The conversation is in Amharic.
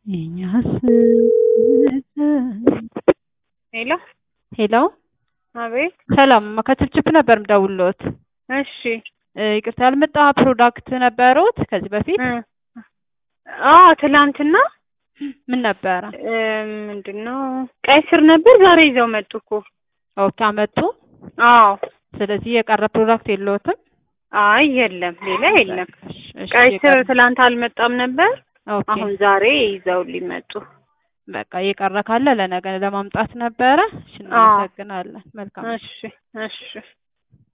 የኛስ ሄሎ ሄሎ አቤት። ሰላም ከችፕችፕ ነበር ምደውልዎት። እሺ እ ይቅርታ ያልመጣ ፕሮዳክት ነበሩት ከዚህ በፊት እ አዎ ትላንትና ምን ነበረ? እ ምንድን ነው ቀይ ስር ነበር። ዛሬ ይዘው መጡ እኮ። ኦኬ አመጡ። አዎ ስለዚህ የቀረ ፕሮዳክት የለዎትም? አይ የለም፣ ሌላ የለም። እሺ፣ እሺ፣ ቀይ ስር የቀረ- ትላንት አልመጣም ነበር። ኦኬ አሁን ዛሬ ይዘው ሊመጡ። በቃ የቀረ ካለ ለነገ ለማምጣት ነበረ። እሺ፣ እናመሰግናለን። መልካም እሺ እሺ